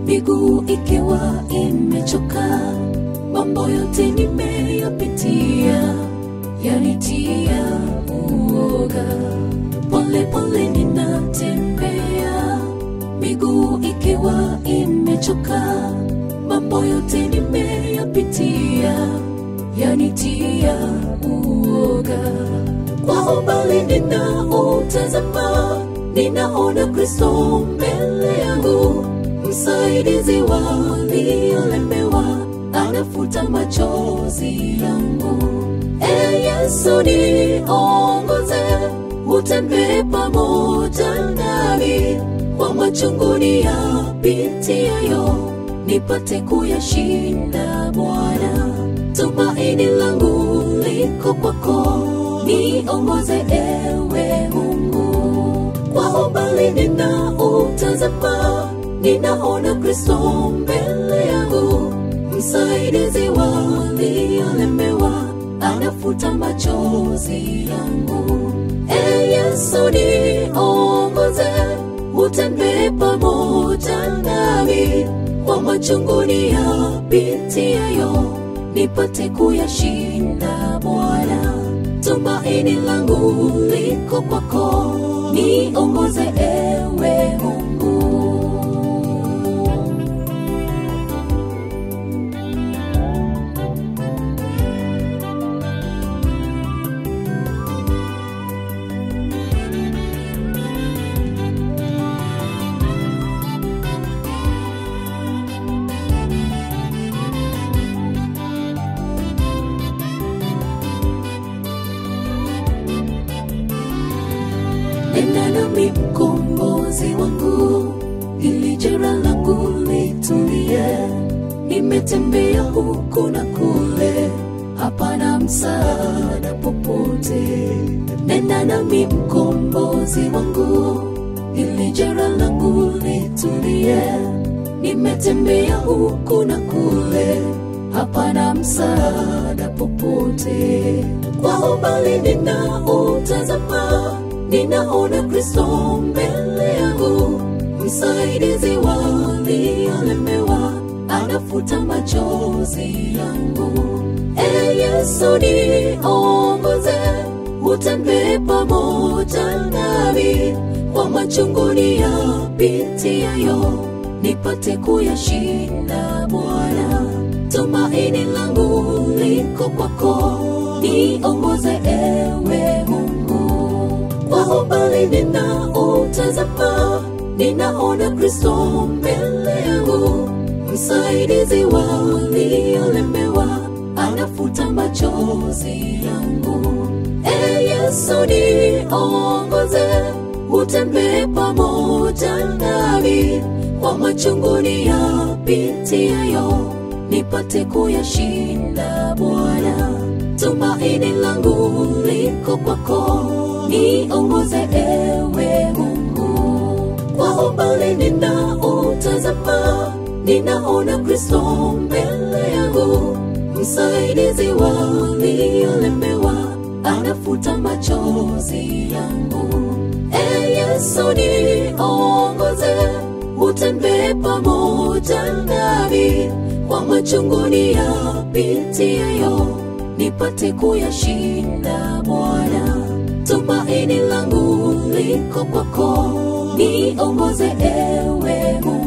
miguu ikiwa imechoka, mambo yote nimeyapitia yanitia uoga. Pole pole ninatembea, miguu ikiwa imechoka, mambo yote nimeyapitia yanitia uoga. Kwa umbali ninautazama, ninaona Kristo mbele yangu, msaidizi wa waliolemewa, anafuta machozi yangu. E Yesu, niongoze, utembee pamoja nami kwa machungu niyapitiayo, nipate kuyashinda Bwana. Tumaini langu liko kwako, niongoze ewe Mungu. Kwa umbali ninautazama, ninaona Kristo mbele yangu, msaidizi wa waliolemewa, anafuta machozi yangu. E Yesu, niongoze, utembee pamoja nami kwa machungu niyapitiayo, nipate kuyashinda Bwana. Tumaini langu liko kwako, niongoze ewe Mungu. Nena nami mkombozi wangu, ili jeraha langu litulie. Nimetembea huku na kule, hapana msaada popote. Nena nami mkombozi wangu, ili jeraha langu litulie. Nimetembea huku na kule, hapana msaada popote. Kwa umbali ninautazama ninaona Kristo mbele yangu, msaidizi wa waliolemewa, anafuta machozi yangu. E Yesu, niongoze, utembee pamoja nami kwa machungu niyapitiayo, nipate kuyashinda Bwana. Tumaini langu liko kwako, niongoze ewe Mungu kwa umbali ninautazama, ninaona Kristo mbele yangu, msaidizi wa waliolemewa, anafuta machozi yangu. E Yesu, niongoze, utembee pamoja nami kwa machungu niyapitiayo, nipate kuyashinda Bwana. Tumaini langu liko kwako, niongoze ewe Mungu. Kwa umbali ninautazama, ninaona Kristo mbele yangu, msaidizi wa waliolemewa, anafuta machozi yangu. E Yesu, niongoze, utembee pamoja nami kwa machungu niyapitiayo nipate kuyashinda Bwana. Tumaini langu liko kwako, niongoze ewe Mungu.